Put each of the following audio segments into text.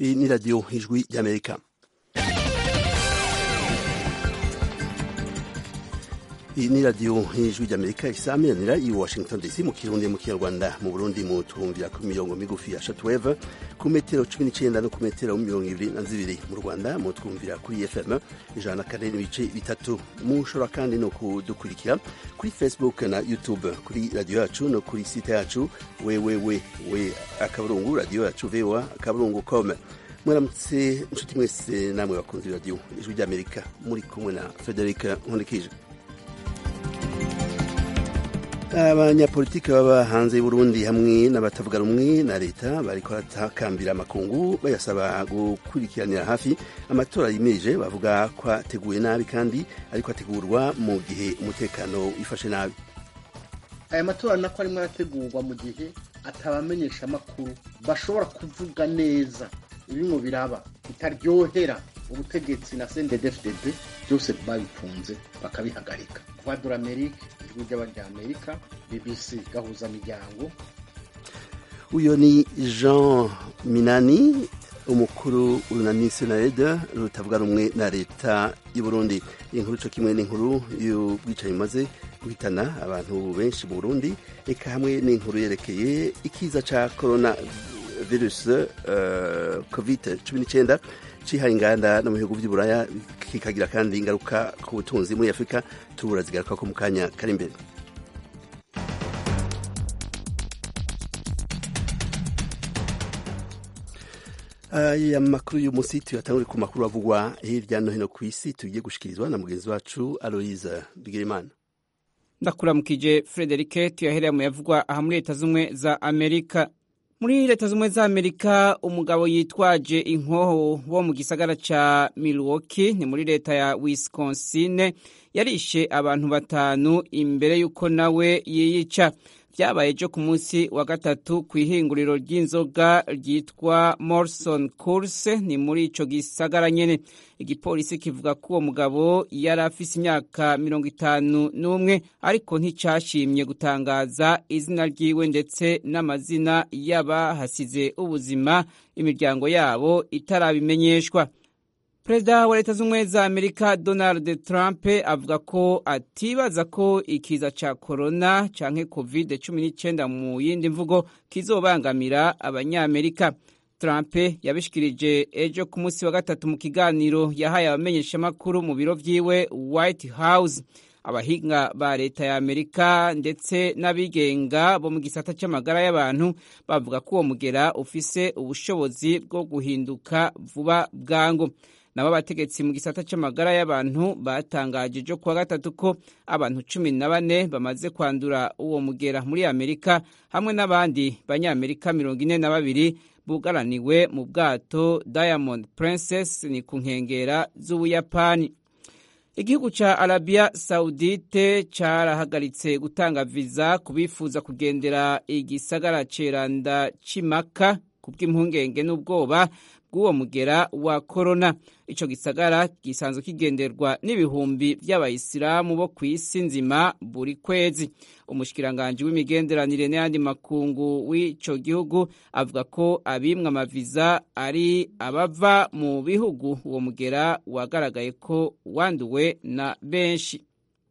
iyi ni radiyo ijwi ry'amerika iyi ni radiyo ijwi ry'amerika isaamiranira i washington dc mu kirundi mu kinyarwanda mu burundi mu twumvira ku mirongo migufi ya shatuweve ku metero cumi n'icyenda no ku metero mirongo ibiri na zibiri mu rwanda mu twumvira kuri fm ijana na kane n'ibice bitatu mushobora kandi no kudukurikira kuri facebook na youtube kuri radiyo yacu no kuri site yacu wewewe we akaburungu radiyo yacu voa akaburungu com mwaramutse inshuti mwese namwe bakunze radiyo ijwi ry'amerika muri kumwe na frederic nkundikije abanyapolitiki baba hanze y'uburundi hamwe n'abatavuga rumwe na leta bariko baratakambira amakungu bayasaba gukurikiranira hafi amatora yimirije bavuga ko ateguye nabi kandi ariko ategurwa mu gihe umutekano wifashe nabi aya matora nako arimo arategurwa mu gihe atabamenyesha amakuru bashobora kuvuga neza ibimwe biraba bitaryohera ubutegetsi na CNDD-FDD byose babifunze bakabihagarika Voix Amerika ijwi ry'abanyamerika BBC gahuza miryango uyo ni Jean Minani umukuru urunani senarede rutavuga rumwe na leta y'u Burundi inkuru co kimwe n'inkuru y'ubwicanyi maze guhitana abantu benshi mu Burundi eka hamwe n'inkuru yerekeye ikiza ca corona virus uh, covid 19 cihaye inganda no mu bihugu vy'uburaya kikagira kandi ingaruka ku butunzi muri afurika tubura zigaruka ko mu kanya kari imbere aya makuru y'umunsi tuyatangure ku makuru avugwa hirya no hino ku isi tugiye gushikirizwa na mugenzi wacu aloise bigirimana ndakuramukije frederike tuyahereye mu yavugwa aha muri leta z'ubumwe za amerika muri leta z'ubumwe za amerika umugabo yitwaje inkoho wo mu gisagara ca milwaukee ni muri leta ya wisconsin yarishe abantu batanu imbere y'uko nawe yiyica vyabaye ejo ku munsi wa gatatu ku ihinguriro ry'inzoga ryitwa morrison course ni muri ico gisagara nyene igipolisi kivuga ko uwo mugabo yari afise imyaka mirongo itanu n'umwe ariko nticashimye gutangaza izina ryiwe ndetse n'amazina y'abahasize ubuzima imiryango yabo itarabimenyeshwa perezida wa leta z'ubumwe za amerika donald trump avuga ko atibaza ko ikiza ca korona canke covid cumi n'icyenda mu yindi mvugo kizobangamira abanyamerika trump yabishikirije ejo ku munsi wa gatatu mu kiganiro yahaye abamenyeshamakuru mu biro vyiwe white house abahinga ba leta ya amerika ndetse n'abigenga bo mu gisata c'amagara y'abantu bavuga ko uwo mugera ufise ubushobozi bwo guhinduka vuba bwangu nabo abategetsi mu gisata c'amagara y'abantu batangaje ejo kuwa gatatu ko abantu cumi na bane bamaze kwandura uwo mugera muri amerika hamwe n'abandi banyamerika mirongo ine na babiri bugaraniwe mu bwato diamond princess ni ku nkengera z'ubuyapani igihugu ca arabiya saudite carahagaritse gutanga viza ku bifuza kugendera igisagara ceranda c'imaka ku bw'impungenge n'ubwoba bw'uwo mugera wa korona ico gisagara gisanzwe kigenderwa n'ibihumbi vy'abayisilamu bo ku isi nzima buri kwezi umushikiranganji w'imigenderanire n'ayandi makungu w'ico gihugu avuga ko abimwe amaviza ari abava mu bihugu uwo mugera wagaragaye ko wanduwe na benshi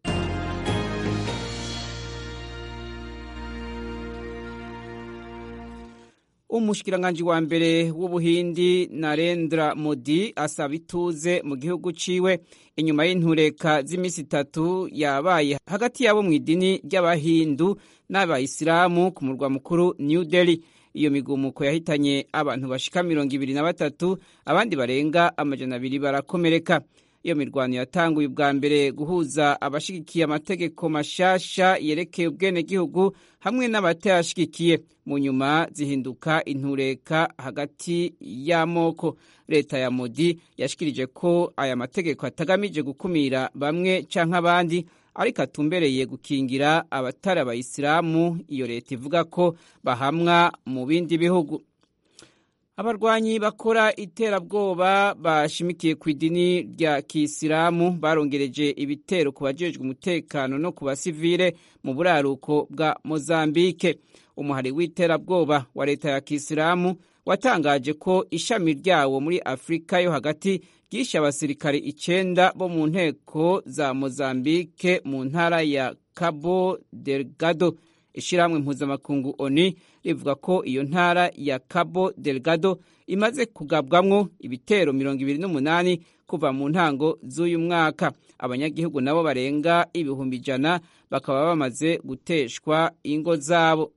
umushikiranganji wa mbere w'ubuhindi narendra modi asaba ituze mu gihugu ciwe inyuma y'intureka z'iminsi itatu yabaye hagati yabo mu idini ry'abahindu n'abayisilamu ku murwa mukuru new delhi iyo migumuko yahitanye abantu bashika mirongo ibiri na batatu abandi barenga amajana abiri barakomereka iyo mirwano yatanguye ubwa mbere guhuza abashigikiye amategeko mashasha yerekeye ubwenegihugu hamwe n'abatayashigikiye mu nyuma zihinduka intureka hagati y'amoko leta ya modi yashikirije ko aya mategeko atagamije gukumira bamwe canke abandi ariko atumbereye gukingira abatari abayisilamu iyo leta ivuga ko bahamwa mu bindi bihugu abarwanyi bakora iterabwoba bashimikiye ku idini rya kisilamu barongereje ibitero ku bajejwe umutekano no ku basivile mu buraruko bwa mozambike umuhari w'iterabwoba wa leta ya kisilamu watangaje ko ishami ryawo muri afurika yo hagati ryishe abasirikare icenda bo mu nteko za mozambike mu ntara ya cabo delgado ishyirahamwe mpuzamakungu oni rivuga ko iyo ntara ya cabo delgado imaze kugabwamwo ibitero mirongo ibiri n'umunani kuva mu ntango z'uyu mwaka abanyagihugu nabo barenga ibihumbi ijana bakaba bamaze guteshwa ingo zabo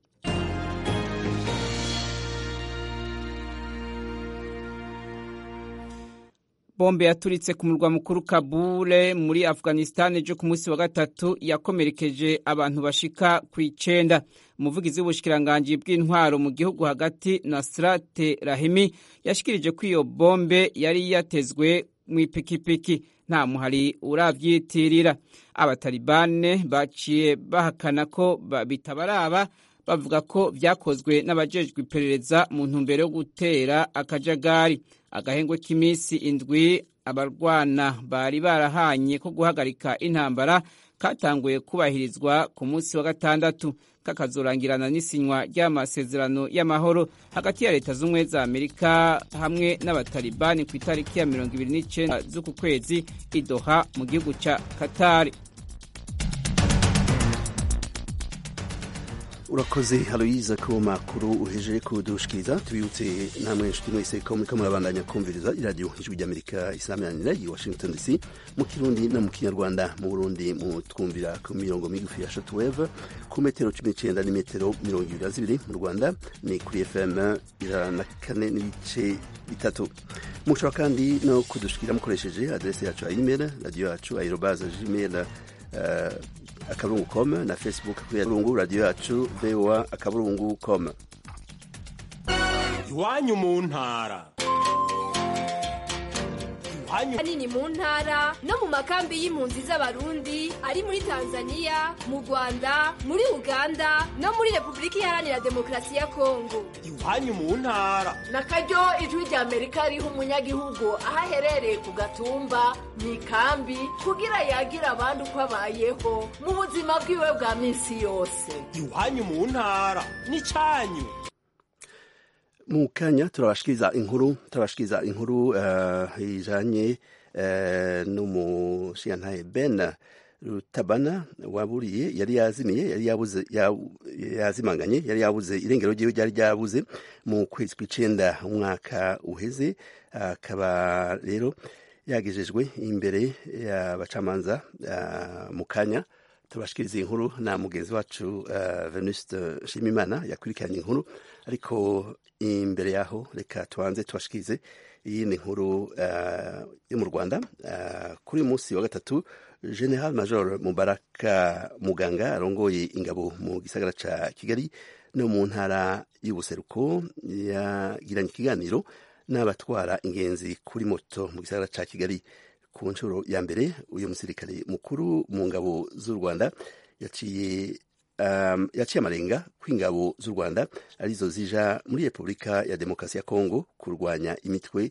bombe yaturitse ku murwa mukuru kabule muri afghanistan ejo ku munsi wa gatatu yakomerekeje abantu bashika ku icenda umuvugizi w'ubushikiranganji bw'intwaro mu gihugu hagati nasrate rahimi yashikirije ko iyo bombe yari yatezwe mu ipikipiki nta muhari uravyitirira abatalibane baciye bahakana ko bitabaraba bavuga ko vyakozwe n'abajejwe iperereza mu ntumbero yo gutera akajagari agahengwe k'iminsi indwi abarwana bari barahanye ko guhagarika intambara katanguye kubahirizwa ku munsi wa gatandatu kakazorangirana n'isinywa ry'amasezerano y'amahoro hagati ya leta z'ubumwe za amerika hamwe n'abatalibani ku itariki ya mirongo ibiri n'icenda z'uku kwezi idoha mu gihugu ca katari urakoze haloyiza ku makuru uheje kudushikiriza tubibutse namwe nshuti mwese ko muriko murabandanya kumviriza iradiyo ijwi ry'amerika isameranira i washington dc mu kirundi no mu kinyarwanda mu burundi mu twumvira ku mirongo migufi ya shotweve ku metero cumi n'icenda n'imetero mirongo ibiri na zibiri mu rwanda ni kuri fm ijana na kane n'ibice bitatu mushobora kandi no kudushikira mukoresheje adrese yacu ya email radiyo yacu aerobaze gmail uh, akaburungu com na facebook kuri akaburungu radiyo yacu voa akaburungu com iwanyu mu ntara iwanyu hanini mu ntara no mu makambi y'impunzi z'abarundi ari muri tanzania mu rwanda muri uganda no muri repubulika iharanira demokarasi ya kongo iwanyu mu ntara na karyo ijwi rya amerika riha umunyagihugu aho aherereye ku gatumba mu ikambi kugira yagira abandi uko abayeho mu buzima bwiwe bwa minsi yose iwanyu mu ntara n'icyanyu mu kanya turabashikiriza inkuru turabashikiriza inkuru uh, ijanye uh, n'umushiyantahe ben rutabana waburiye yari yazimiye yari yabuze yazimanganye yari yabuze irengero ryiwe ryari ryabuze mu kwezi kw'icenda umwaka uheze akaba uh, rero yagejejwe imbere y'abacamanza mu kanya turabashikiriza inkuru na mugenzi wacu uh, venuste nshimimana yakurikiranye inkuru ariko imbere yaho reka tubanze tubashikirize iyi ni inkuru uh, yo mu rwanda uh, kuri uyu munsi wa gatatu general major mubaraka muganga arongoye ingabo mu gisagara ca kigali no mu ntara y'ubuseruko yagiranye ikiganiro n'abatwara ingenzi kuri moto mu gisagara ca kigali ku nshuro ya mbere uyu musirikare mukuru mu ngabo z'u rwanda yaciye um, yaciye amarenga ko ingabo z'u rwanda arizo zija muri repubulika ya demokarasi ya kongo kurwanya imitwe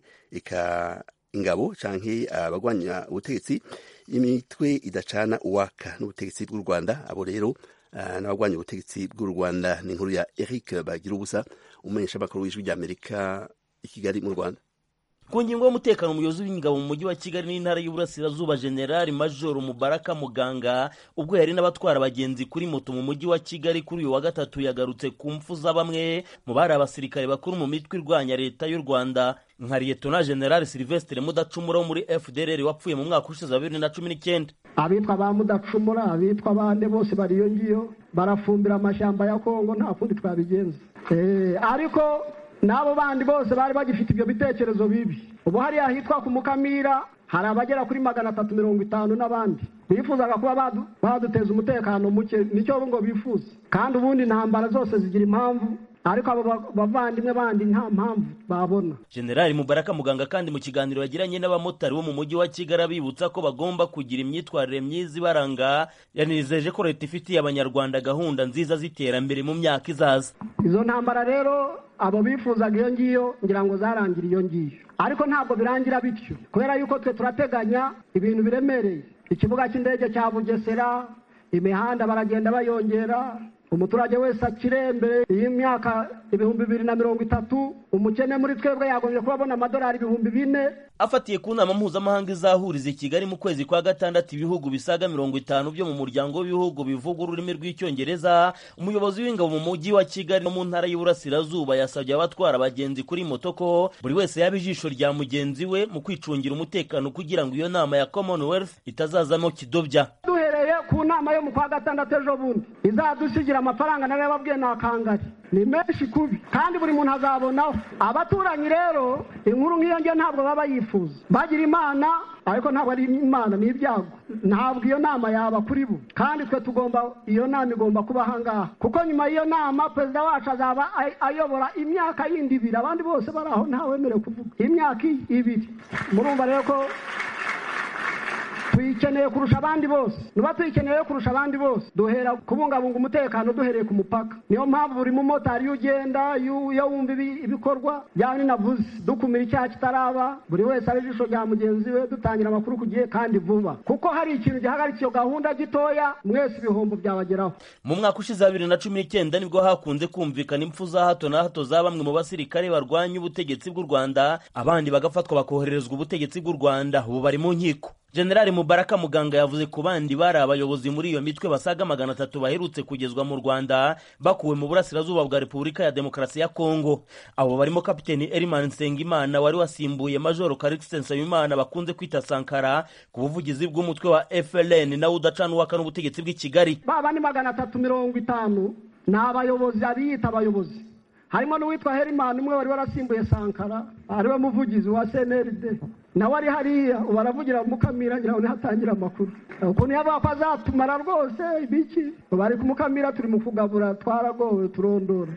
eka ingabo canke abagwanya uh, ubutegetsi imitwe idacana uwaka n'ubutegetsi bw'u rwanda abo rero uh, n'abagwanya ubutegetsi bw'u rwanda ni inkuru ya eric bagira ubusa umumenyesha makuru w'ijwi ry'amerika i kigali mu rwanda ku ngingo y'umutekano umuyobozi w'ingabo mu mujyi wa kigali n'intara y'uburasirazuba generali majoro mubaraka muganga ubwo yari n'abatwara abagenzi kuri moto mu mujyi wa kigali kuri uyu wa gatatu yagarutse ku mfu za bamwe mu bari abasirikare bakuru mu mitwe irwanya leta y'u rwanda nka liyetona generali silvestre mudacumura wo muri fdrr wapfuye mu mwaka ushize wa bibiri na cumi n'icyenda abitwa ba mudacumura abitwa bande bose bari iyo ngiyo barafumbira amashyamba ya kongo nta kundi twabigenza ariko n'abo bandi bose bari bagifite ibyo bitekerezo bibi ubu hariya hitwa ku mukamira hari abagera kuri magana atatu mirongo itanu n'abandi bifuzaga kuba baduteza umutekano muke nicyo ngo bifuza kandi ubundi intambara zose zigira impamvu ariko abo bavandimwe bandi nta mpamvu babona generali mubaraka muganga kandi mu kiganiro yagiranye n'abamotari bo mu mujyi wa kigali abibutsa ko bagomba kugira imyitwarire myiza ibaranga yanizeje ko leta ifitiye abanyarwanda gahunda nziza z'iterambere mu myaka izaza izo ntambara rero abo bifuzaga iyo ngiyo ngira ngo zarangira iyo ngiyo ariko ntabwo birangira bityo kubera yuko twe turateganya ibintu biremereye ikibuga cy'indege cya bugesera imihanda baragenda bayongera umuturage wese akire mbere y'imyaka ibihumbi bibiri na mirongo itatu umukene muri twebwe yagombye kuba abona amadolari ibihumbi bine afatiye ku nama mpuzamahanga izahuriza i kigali mu kwezi kwa gatandatu ibihugu bisaga mirongo itanu byo mu muryango w'ibihugu bivuga ururimi rw'icyongereza umuyobozi w'ingabo mu mujyi wa kigali no mu ntara y'uburasirazuba yasabye abatwara abagenzi kuri moto ko buri wese yaba ijisho rya mugenzi we mu kwicungira umutekano kugira ngo iyo nama ya commonwealth itazazamo kidobya duhereye ku nama yo mu kwa gatandatu ejo bundi izadusigira amafaranga nayo yababwiye ni akangari ni menshi kubi kandi buri muntu azabonaho abaturanyi rero inkuru nk'iyo ngiyo ntabwo baba yifuza bagira imana ariko ntabwo ari imana ni ibyago ntabwo iyo nama yaba kuri bo kandi twe tugomba iyo nama igomba kuba ahangaha kuko nyuma y'iyo nama perezida wacu azaba ayobora imyaka yindi ibiri abandi bose bari aho ntawemerewe kuvuga imyaka ibiri murumva rero ko tuyikeneye kurusha abandi bose nuba tuyikeneye kurusha abandi bose duhera kubungabunga umutekano duhereye ku mupaka niyo mpamvu buri mumotari iyo ugenda iyo wumva ibikorwa byaba ninavuze dukumira icyaha kitaraba buri wese ari ijisho rya mugenzi we dutangira amakuru ku gihe kandi vuba kuko hari ikintu gihagarikiye gahunda gitoya mwese ibihombo byabageraho mu mwaka ushize wa bibiri na cumi n'icyenda nibwo hakunze kumvikana impfu za hato na hato za bamwe mu basirikare barwanya ubutegetsi bw'u rwanda abandi bagafatwa bakohererezwa ubutegetsi bw'u rwanda ubu bari mu nkiko generali mubaraka muganga yavuze ku bandi bari abayobozi muri iyo mitwe basaga magana atatu baherutse kugezwa mu rwanda bakuwe mu burasirazuba bwa repubulika ya demokarasi ya kongo abo barimo kapiteni erimani nsengimana wari wasimbuye majoro karikisi nsabimana bakunze kwita sankara ku buvugizi bw'umutwe wa frn nawe udacanuwaka n'ubutegetsi bw'i kigali baba ni magana atatu mirongo itanu ni abayobozi abiyita abayobozi harimo n'uwitwa herimani umwe wari warasimbuye sankara ariwe muvugizi wa cnrd nawe ari hariya ubu aravugira mukamira ngira ngo nihatangira amakuru ukuntu yavuga ko azatumara rwose ibiki bari kumukamira turi mu kugabura twaragowe turondora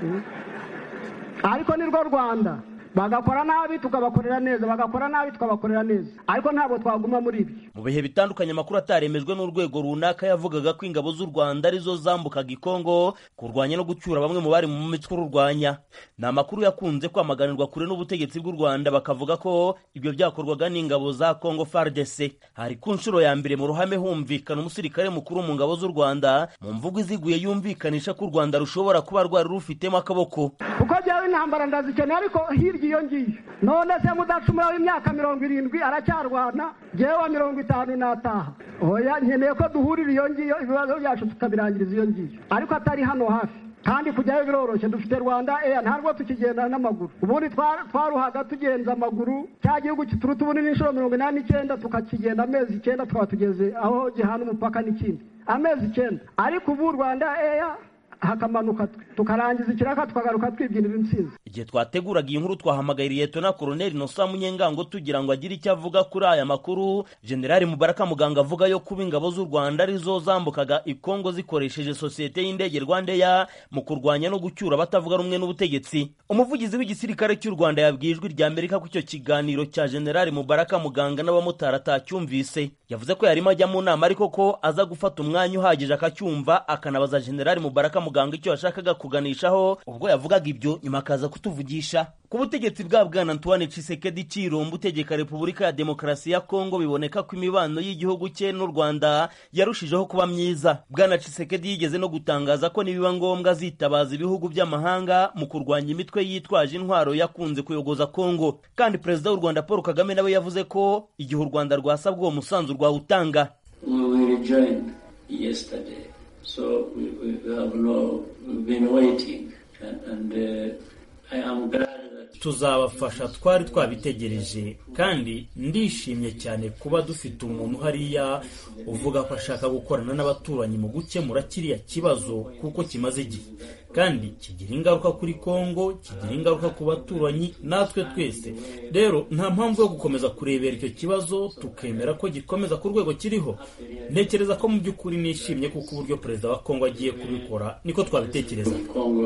ariko ni rwo rwanda bagakora nabi tukabakorera neza bagakora nabi tukabakorera neza ariko ntabwo twaguma muri ibyo mu bihe bitandukanye amakuru ataremejwe n'urwego runaka yavugaga ko ingabo z'u rwanda arizo zambukaga ikongo kurwanya no gucyura bamwe mu bari mu mitwe ururwanya ni amakuru yakunze kwamaganirwa kure n'ubutegetsi bw'u rwanda bakavuga ko ibyo byakorwaga n'ingabo za kongo fardc hari ku nshuro ya mbere mu ruhame humvikana umusirikare mukuru mu ngabo z'u rwanda mu mvugo iziguye yumvikanisha ko u rwanda rushobora kuba rwari rufitemo akaboko kuko jyawe intambara ndazikeneye ariko hirya iyo ngiyo none se mudacumura w'imyaka mirongo irindwi aracyarwana jyewe mirongo itanu nataha oya nkeneye ko duhurira iyo ngiyo ibibazo byacu tukabirangiriza iyo ngiyo ariko atari hano hafi kandi kujyayo biroroshye dufite rwanda eya ntabwo tukigenda n'amaguru ubundi twaruhaga tugenza amaguru cya gihugu kituruta ubunini inshuro mirongo inani n'icyenda tukakigenda amezi icyenda tukaba tugeze aho gihana umupaka n'ikindi amezi icyenda ariko ubu rwanda eya hakamanuka tukarangiza ikiraka tukagaruka twibyinira intsinzi igihe twateguraga iyi nkuru twahamagaye liyetona koroneli nosa munyengango tugira ngo agire icyo avuga kuri aya makuru generali mubaraka muganga avuga yo kuba ingabo z'u rwanda arizo zambukaga ikongo zikoresheje sosiyete y'indege rwandeya mu kurwanya no gucyura abatavuga rumwe n'ubutegetsi umuvugizi w'igisirikare cy'u rwanda yabwiye ijwi rya amerika ko icyo kiganiro cya generali mubaraka muganga n'abamotari atacyumvise yavuze ko yarimo ajya mu nama ariko ko aza gufata umwanya uhagije akacyumva akanabaza generali mubaraka muganga icyo yashakaga kuganishaho ubwo yavugaga ibyo nyuma akaza kutuvugisha ku butegetsi bwa bwana antoine cisekedi cirombo utegeka repubulika ya demokarasi ya kongo biboneka ko imibano y'igihugu cye n'u rwanda yarushijeho kuba myiza bwana cisekedi yigeze no gutangaza ko nibiba ngombwa azitabaza ibihugu by'amahanga mu kurwanya imitwe yitwaje intwaro yakunze kuyogoza kongo kandi perezida w'u rwanda paul kagame nawe yavuze ko igihe u rwanda rwasabwa uwo musanzu rwawutanga So we, we have no, we've been waiting and, and uh, I am glad that tuzabafasha twari twabitegereje kandi ndishimye cyane kuba dufite umuntu hariya uvuga ko ashaka gukorana n'abaturanyi mu gukemura kiriya kibazo kuko kimaze igihe kandi kigira ingaruka kuri kongo kigira ingaruka ku baturanyi natwe twese rero nta mpamvu yo gukomeza kurebera icyo kibazo tukemera ko gikomeza ku rwego kiriho ntekereza ko mu by'ukuri nishimye kuko uburyo perezida wa kongo agiye kubikora niko twabitekereza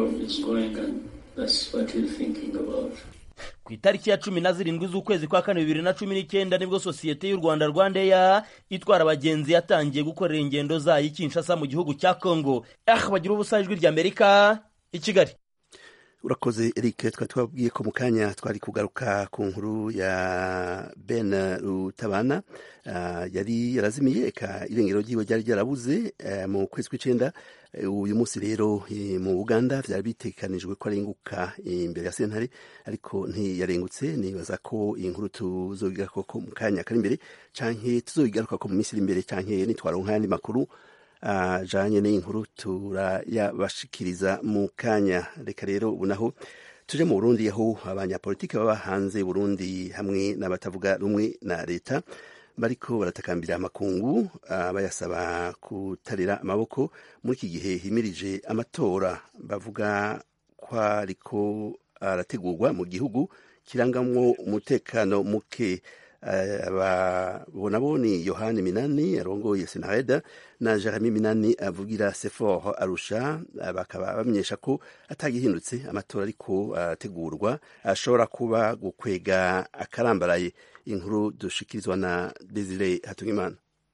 ku itariki ya cumi na zirindwi z'ukwezi kwa kane bibiri na cumi n'icyenda nibwo sosiyete y'u rwanda rwandeya itwara abagenzi yatangiye gukorera ingendo zayo i kinshasa mu gihugu cya kongo ah bagira ubusa ijwi ry'amerika i kigali urakoze eric twari twabwiye ko mu kanya twari kugaruka ku nkuru ya ben rutabana uh, yari yarazimiye eka irengero ryiwe ryari ryarabuze uh, mu kwezi kw'icenda uyu munsi rero mu uganda vyari bitekanijwe ko arenguka imbere ya sentare ariko ntiyarengutse nibaza ko iyi nkuru tuzobigarukako mu kanya kari imbere canke tuzobigarukako mu minsi iri imbere canke nitwaronka ayandi makuru ajanye n'iyi nkuru turayabashikiriza mu kanya reka rero ubu naho tuje mu burundi aho abanyapolitiki baba hanze burundi hamwe n'abatavuga rumwe na leta bariko baratakambira amakungu uh, bayasaba kutarira amaboko muri iki gihe himirije amatora bavuga ko ariko arategurwa mu gihugu kirangamwo umutekano muke babona ni yohani minani arongoye senareda na jeremy minani avugira sefor arusha bakaba bamenyesha ko atagihindutse amatora ariko arategurwa ashobora kuba gukwega akarambaraye inkuru dushikirizwa na desire hatungimana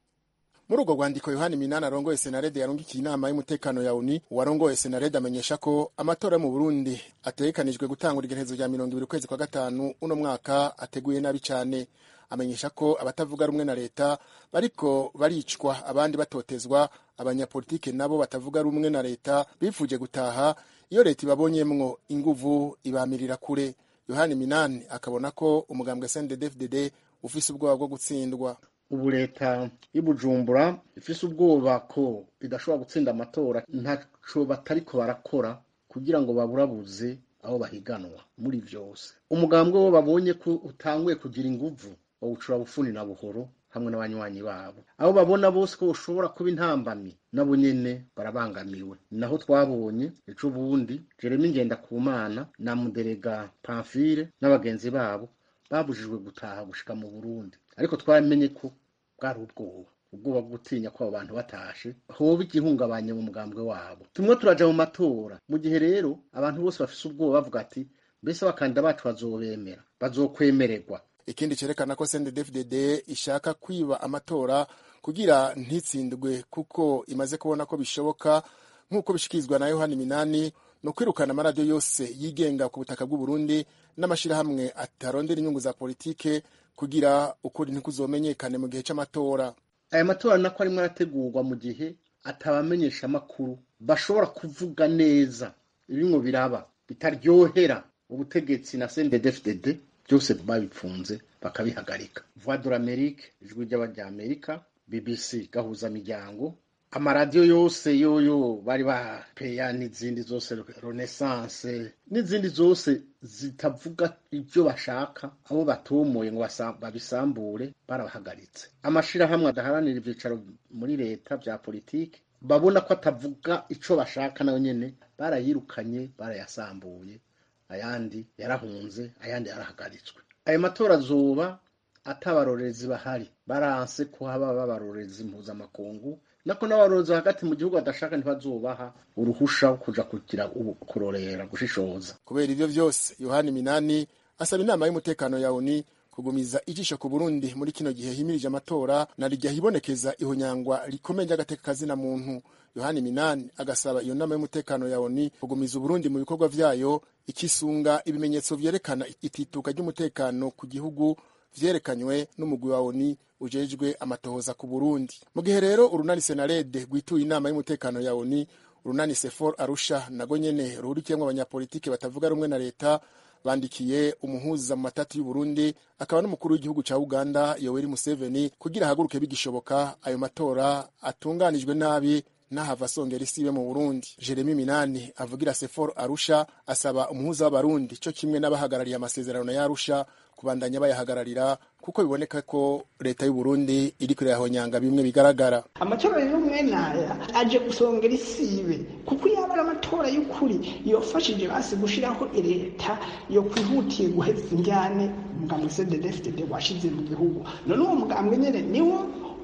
muri urwo rwandiko yohani minani arongoye senarede yarungikiye inama y'umutekano ya uni uwarongoye senarede amenyesha ko amatora yo mu burundi ategekanijwe gutangura igerekezo rya mirongo ibiri ukwezi kwa gatanu uno mwaka ateguye nabi cyane amenyesha ko abatavuga rumwe na leta bariko baricwa abandi batotezwa abanyapolitike nabo batavuga rumwe na leta bifuje gutaha iyo leta ibabonyemwo inguvu ibamirira kure yohani minani akabona ko umugambwe sndfdd ufise ubwoba bwo gutsindwa ubu leta y'ubujumbura ifise ubwoba ko idashobora gutsinda amatora ntaco batariko barakora kugira ngo baburabuze aho bahiganwa muri vyose umugambwe wo babonye ko utanguye kugira inguvu bawucura bufuni na buhoro hamwe n'abanywanyi babo abo babona bose ko ushobora kuba intambamyi nabo nyene barabangamiwe naho twabonye ejo bundi jeremy ngendakumana na muderega pamfile n'abagenzi babo babujijwe gutaha gushika mu burundi ariko twamenye ko bwari ubwoba ubwoba bwo gutinya ko abo bantu batashe hoba igihungabanye mu mugambwe wabo tumwe turaja mu matora mu gihe rero abantu bose bafise ubwoba bavuga ati mbese abakandida bacu bazobemera bazokwemererwa ikindi cerekana ko CNDD-FDD ishaka kwiba amatora kugira ntitsindwe kuko imaze kubona ko bishoboka nk'uko bishikirizwa na Yohani Minani no kwirukana amaradiyo yose yigenga ku butaka bw'u Burundi n'amashirahamwe atarondera inyungu za politike kugira ukuri ntikuzomenyekane mu gihe c'amatora aya matora nako arimo arategurwa mu gihe atabamenyesha amakuru bashobora kuvuga neza ibimwe biraba bitaryohera ubutegetsi na CNDD-FDD byose babipfunze bakabihagarika voix de l'amerique ijwi ry'abanyamerika bbc gahuza miryango amaradiyo yose yoyo bari bapeya n'izindi zose renaissance n'izindi zose zitavuga ibyo bashaka abo batomoye ngo babisambure barabahagaritse amashirahamwe adaharanira ibyicaro muri leta bya politiki babona ko atavuga ico bashaka nayo nyene barayirukanye barayasambuye ayandi yarahunze ayandi yarahagaritswe ayo matora azoba atabarorerezi bahari baranse ko haba babarorerezi mpuzamakungu nako n'abarorerezi hagati mu gihugu badashaka ntibazobaha uruhusha kuja kugira kurorera gushishoza kubera ivyo vyose yohani minani asaba inama y'umutekano ya oni kugumiza ijisho ku burundi muri kino gihe himirije amatora na rijya hibonekeza ihonyangwa rikomeye ry'agateka kazina muntu yohani minani agasaba iyo nama y'umutekano ya oni kugumiza uburundi mu bikorwa vyayo ikisunga ibimenyetso vyerekana itituka ry'umutekano ku gihugu vyerekanywe n'umugwi wa oni ujejwe amatohoza ku burundi mu gihe rero urunani senarede rwituye inama y'umutekano ya oni urunani sefor arusha nago nyene ruhurikiyemwo abanyapolitike batavuga rumwe na leta bandikiye umuhuza mu matati y'uburundi akaba n'umukuru w'igihugu ca uganda yoweri museveni kugira ahaguruke bigishoboka ayo matora atunganijwe nabi n'ahava asongera isibe mu burundi jeremy minani avugira sefor arusha asaba umuhuza w'abarundi co kimwe n'abahagarariye amasezerano ya arusha kubandanya bayahagararira kuko biboneka ko leta y'uburundi iriko irahonyanga bimwe bigaragara amatora rero mwene aya aje gusongera isibe kuko yaba ari amatora y'ukuri yofashije basi gushiraho leta yo kwihutiye guheza injyane umugambwe cddfdd washize mu gihugu none uwo mugambwe nyene niwo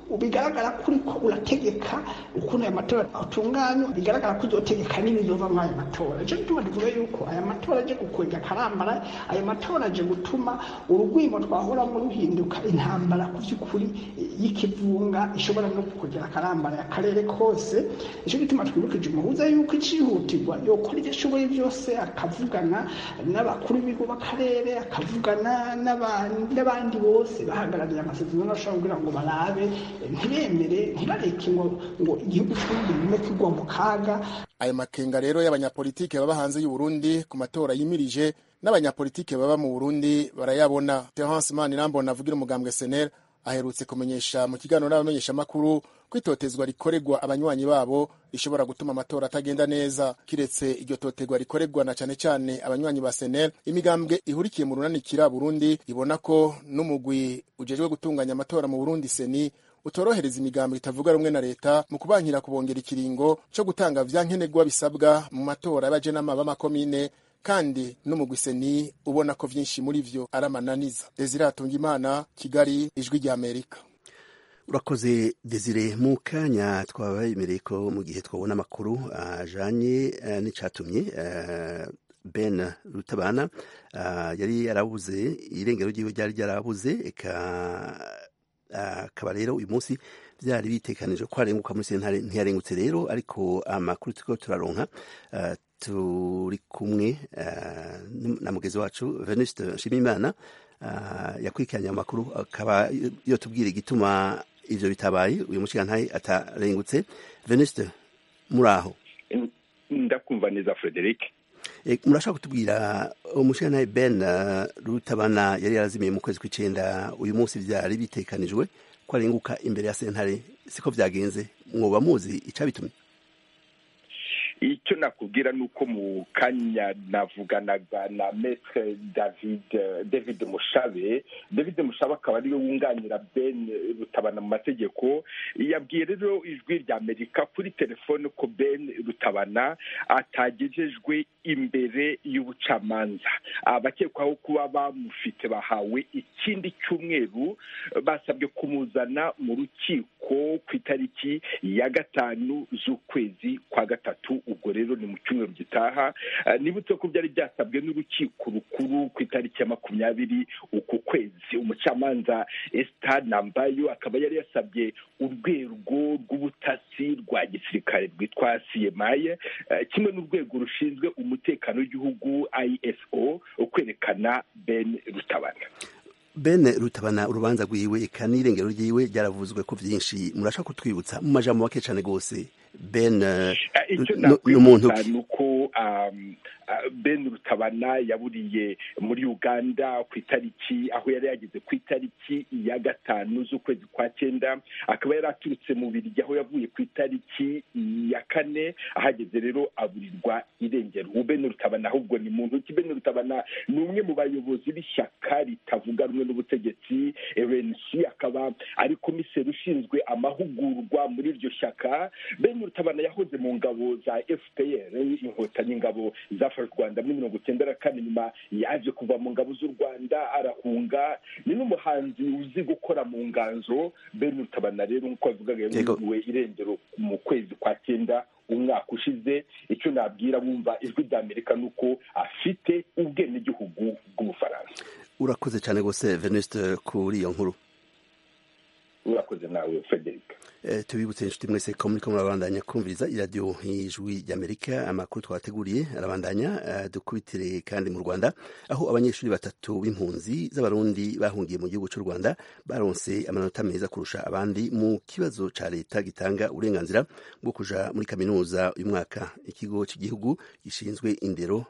bigaragara ko uriko urategeka ukuntu aya matora atunganywa bigaragara ko uzotegeka n'ibizova muri aya matora icyo gituma tuvuga yuko aya matora aje gukwega akarambara aya matora aje gutuma urugwimo twahoramo ruhinduka intambara ku by'ukuri y'ikivunga ishobora no kugera akarambara akarere kose icyo gituma twibukije umuhuza yuko icihutirwa yokora ibyo ashoboye byose akavugana n'abakuru b'ibigo b'akarere akavugana n'abandi bose bahagarariye amasezerano ashobora kugira ngo barabe ntibemere ntibareke ngo ngo igihugu cy'uburundi bime kigwa mu kaga ayo makenga rero y'abanyapolitike baba hanze y'u Burundi ku matora yimirije n'abanyapolitike baba mu Burundi barayabona Terence Manirambona avugira umugambwe SNL aherutse kumenyesha mu kiganiro n'abamenyeshamakuru ko itotezwa rikorerwa abanywanyi babo rishobora gutuma amatora atagenda neza kiretse iryo totegwa rikorerwa na cane cane abanywanyi ba senel imigambwe ihurikiye mu runanikira burundi ibona ko n'umugwi ujejwe gutunganya amatora mu burundi seni utorohereza imigambo itavuga rumwe na leta mu kubankira kubongera ikiringo co gutanga vyankenerwa bisabwa mu matora y'abajenama b'amakomine kandi n'umugwi seni ubona ko vyinshi muri vyo ari amananiza desire atungimana kigali ijwi rya amerika urakoze desire mu kanya twabemereye ko mu gihe twabona amakuru ajanye uh, n'icatumye uh, ben rutabana uh, yari yarabuze irengero ryiwe ryari ryarabuze eka akaba rero uyu munsi byari bitekanije ko arenguka muri sentare ntiyarengutse rero ariko amakuru turiko turaronka turi kumwe na mugezi wacu venuste nshimiyimana yakurikiranye amakuru akaba yotubwira igituma ivyo bitabaye uyu mushikantahe atarengutse venuste muri aho ndakumva neza frederic murashaka kutubwira umushikantahe ben rutabana yari yarazimiye mu kwezi kw'icenda uyu munsi vyari bitekanijwe ko arenguka imbere ya sentare siko vyagenze mwoba muzi icabitumye icyo nakubwira ni uko mu kanya navuganaga na metre david david mushabe david mushabe akaba ariwe wunganira ben rutabana mu mategeko yabwiye rero ijwi rya amerika kuri telefone ko ben rutabana atagejejwe imbere y'ubucamanza abakekwaho kuba bamufite bahawe ikindi cyumweru basabwe kumuzana mu rukiko ku itariki ya gatanu z'ukwezi kwa gatatu ubwo rero ni mu cyumweru gitaha nibutse ko byari byasabwe n'urukiko rukuru ku itariki ya makumyabiri uku kwezi umucamanza esita nambayo akaba yari yasabye urwego rw'ubutasi rwa gisirikare rwitwa cmi kimwe n'urwego rushinzwe umutekano w'igihugu iso kwerekana ben rutabana ben rutabana urubanza rwiwe eka n'irengero ryiwe ryaravuzwe ko vyinshi murashaka kutwibutsa mu majambo make cane gose ben icyo n'umuntu nakwibutsa ni uko ben rutabana yaburiye muri uganda ku itariki aho yari yageze ku itariki ya gatanu z'ukwezi kwa cyenda akaba yari aturutse mu birigi aho yavuye ku itariki ya kane ahageze rero aburirwa irengero ubu ben rutabana ahubwo ni muntu ki ben rutabana ni umwe mu bayobozi b'ishyaka ritavuga rumwe n'ubutegetsi rnc akaba ari komiseri ushinzwe amahugurwa muri iryo shyaka ben rutabana yahoze mu ngabo za fpr inkotanyi ingabo zafashe u rwanda muri mirongo icyenda na kane nyuma yaje kuva mu ngabo z'u rwanda arahunga ni n'umuhanzi uzi gukora mu nganzo ben rutabana rero nk'uko bavugaga yaburiwe irengero mu kwezi kwa cyenda umwaka ushize icyo nabwira wumva ijwi rya amerika ni uko afite ubwenegihugu bw'ubufaransa urakoze cyane rwose venuste kuri iyo nkuru urakoze nawe frederic tubibutse inshuti mwese ko muriko murabandanya kumviriza iradiyo y'ijwi ry'amerika amakuru twabateguriye arabandanya dukubitire kandi mu rwanda aho abanyeshuri batatu b'impunzi z'abarundi bahungiye mu gihugu cy'u rwanda baronse amanota meza kurusha abandi mu kibazo ca leta gitanga uburenganzira bwo kuja muri kaminuza uyu mwaka ikigo cy'igihugu gishinzwe indero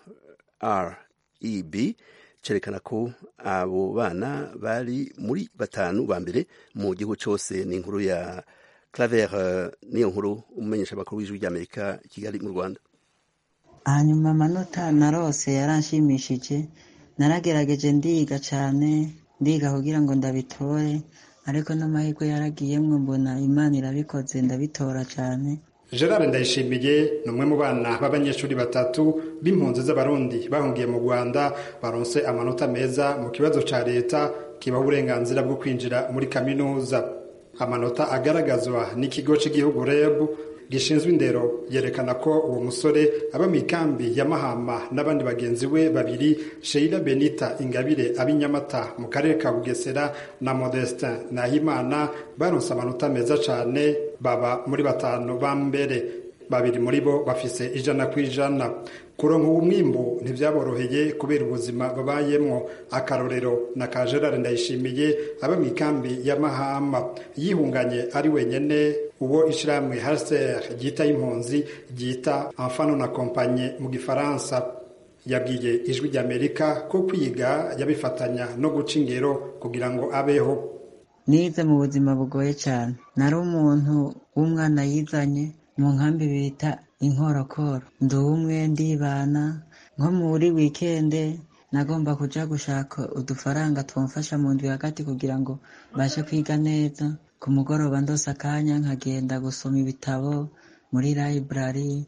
reb cerekana ko abo bana bari muri batanu ba mbere mu gihugu cyose ni inkuru ya claver niyo nkuru umumenyesha amakuru w'ijwi ry'amerika kigali mu rwanda hanyuma amanota narose yaranshimishije naragerageje ndiga cyane ndiga kugira ngo ndabitore ariko n'amahirwe yaragiyemwo mbona imana irabikoze ndabitora cyane gerard ndayishimiye ni umwe mu bana b'abanyeshuri batatu b'impunzi z'abarundi bahungiye mu rwanda baronse amanota meza mu kibazo cya leta kibaha uburenganzira bwo kwinjira muri kaminuza amanota agaragazwa n'ikigo cy'igihugu reb gishinzwe indero yerekana ko uwo musore aba mu ikambi ya mahama n'abandi bagenzi we babiri sheila benita ingabire ab'inyamata mu karere ka bugesera na modestin nahimana baronse amanota meza cyane baba muri batanu ba mbere babiri muri bo bafise ijana ku ijana kuronka uwo mwimbu ntibyaboroheye kubera ubuzima babayemwo akarorero na ka gerard ndayishimiye aba mu ikambi ya mahama yihunganye ari wenyene uwo ishirahamwe haser ryita impunzi ryita enfano na kompanye mu gifaransa yabwiye ijwi ry'amerika ko kwiga yabifatanya no guca ingero kugira ngo abeho nize mu buzima bugoye cyane nari umuntu w'umwana yizanye mu nkambi bita inkorokoro ndi umwe ndibana nko muri wikende nagomba kuja gushaka udufaranga twamfasha mu ndwi hagati kugira ngo bashe kwiga neza ku mugoroba ndose akanya nkagenda gusoma ibitabo muri library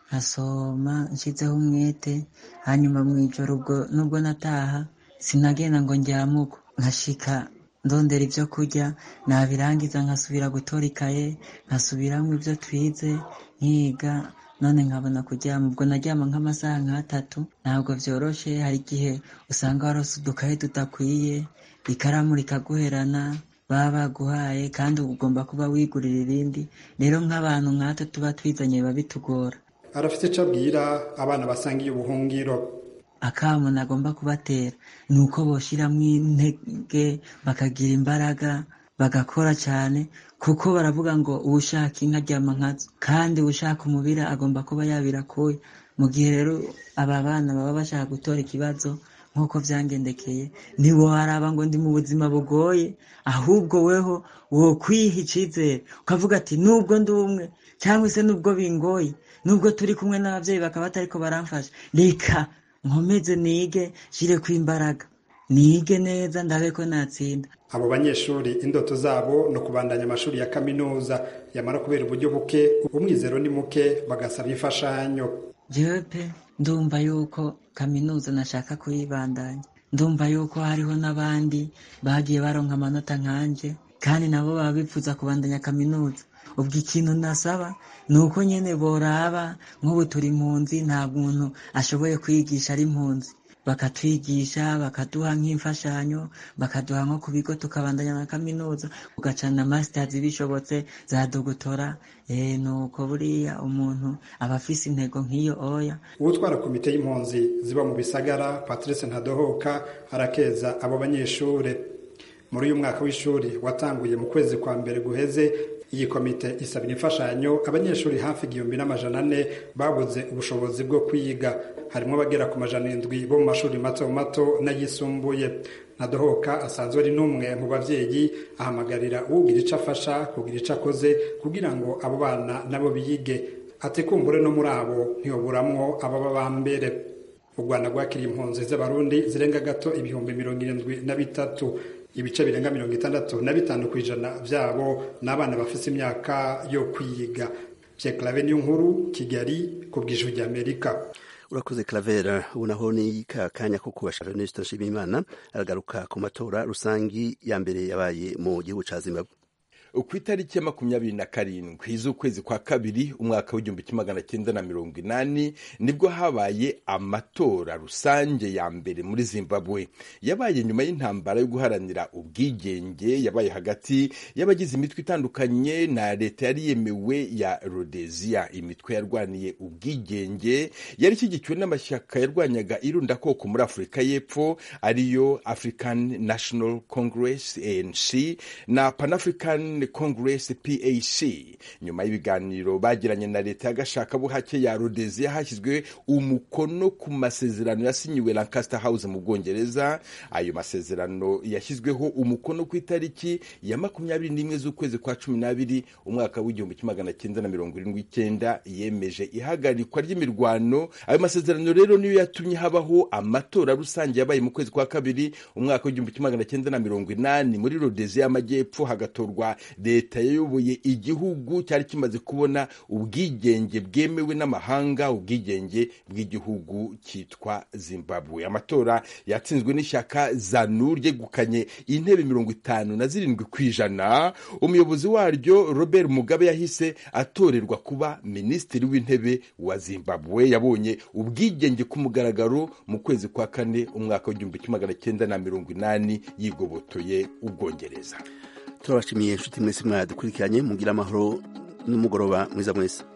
nkasoma nshizeho umwete hanyuma mu ijoro ubwo nubwo nataha sinagenda ngo njyamuko nkashika ndondera ibyo kurya nabirangiza nkasubira gutora ikaye nkasubiramo ibyo twize nkiga none nkabona kuryama ubwo naryama nk'amasaha nk'atatu ntabwo byoroshe hari igihe usanga warose udukaye tudakwiye ikaramu rikaguherana baba baguhaye kandi ugomba kuba wigurira irindi rero nk'abantu nkatwe tuba twizanye biba bitugora arafite icyo abwira abana basangiye ubuhungiro akamu nagomba kubatera ni uko boshyiramo intege bakagira imbaraga bagakora cyane kuko baravuga ngo uwushaka inka aryama nkazo kandi ushaka umubira agomba kuba yabirakuye mu gihe rero aba bana baba bashaka gutora ikibazo nk'uko byangendekeye ntiwaraba ngo ndi mu buzima bugoye ahubwo weho wo kwiha icyizere ukavuga ati nubwo ndi umwe cyangwa se nubwo bingoye nubwo turi kumwe n'ababyeyi bakaba batariko baramfasha reka nkomeze nige shire ku imbaraga nige neza ndabe ko natsinda abo banyeshuri indoto zabo ni ukubandanya amashuri ya kaminuza yamara kubera uburyo buke umwizero ni muke bagasaba imfashanyo jewe pe ndumva yuko kaminuza nashaka kuyibandanya ndumva yuko hariho n'abandi bagiye baronka amanota nkanje kandi nabo baba bifuza kubandanya kaminuza ubwo ikintu nasaba ni uko nyine boraba nk'ubu turi impunzi nta muntu ashoboye kwigisha ari impunzi bakatwigisha bakaduha nk'imfashanyo bakaduha nko ku bigo tukabandanya na kaminuza ugacana masitazi bishobotse za dogotora eh, nuko buriya umuntu aba afise intego nk'iyo oya uwutwara komite y'impunzi ziba mu bisagara patrice ntadohoka arakeza abo banyeshure muri uyu mwaka w'ishuri watanguye mu kwezi kwa mbere guheze iyi komite isabira imfashanyo abanyeshuri hafi igihumbi n'amajana ane babuze ubushobozi bwo kwiga harimo abagera ku majana indwi bo mu mashuri mato mato n'ayisumbuye ntadohoka asanzwe ari n'umwe mu babyeyi ahamagarira uwugira icyo afasha kugira icyo akoze kugira ngo abo bana nabo biyige atekumbure no muri abo ntiyoburamwo ababa ba mbere u rwanda rwakiriye impunzi z'abarundi zirenga gato ibihumbi mirongo irindwi na bitatu ibice birenga mirongo itandatu na bitanu ku ijana byabo ni abana bafite imyaka yo kwiga pyeklave niyo nkuru kigali ku bw'ijwi ry'amerika urakoze Claver ubu naho ni ka kanya ko kubashaka Ernest Nshimiyimana aragaruka ku matora rusangi ya mbere yabaye mu gihugu ca Zimbabwe ku itariki ya makumyabiri na karindwi z'ukwezi kwa kabiri umwaka w'igihumbi kimwe magana cyenda na mirongo inani nibwo habaye amatora rusange ya mbere muri zimbabwe yabaye nyuma y'intambara yo guharanira ubwigenge yabaye hagati y'abagize imitwe itandukanye na leta yari yemewe ya rhodesia imitwe yarwaniye ubwigenge yari ishyigikiwe n'amashyaka yarwanyaga irundakoko muri afurika y'epfo ariyo african national congress anc na pan african congress pac nyuma y'ibiganiro bagiranye na leta y'agashakabuhake ya rhodesia hashyizwe umukono ku masezerano yasinyiwe lancaster house mu bwongereza ayo masezerano yashyizweho umukono ku itariki ya makumyabiri n'imwe z'ukwezi kwa cumi n'abiri umwaka w'igihumbi kimwe magana cyenda na mirongo irindwi icyenda yemeje ihagarikwa ry'imirwano ayo masezerano rero niyo yatumye habaho amatora rusange yabaye mu kwezi kwa kabiri umwaka w'igihumbi kimwe magana cyenda na mirongo inani muri rhodesia y'amajyepfo hagatorwa leta yayoboye igihugu cyari kimaze kubona ubwigenge bwemewe n'amahanga ubwigenge bw'igihugu cyitwa zimbabwe amatora yatsinzwe n'ishyaka zanu ryegukanye intebe mirongo itanu na zirindwi ku ijana umuyobozi waryo robert mugabe yahise atorerwa kuba minisitiri w'intebe wa zimbabwe yabonye ubwigenge ku mugaragaro mu kwezi kwa kane umwaka w'igihumbi kimwe magana cyenda na mirongo inani yigobotoye ubwongereza turabashimiye inshuti mwese mwadukurikiranye mugira amahoro n'umugoroba mwiza mwese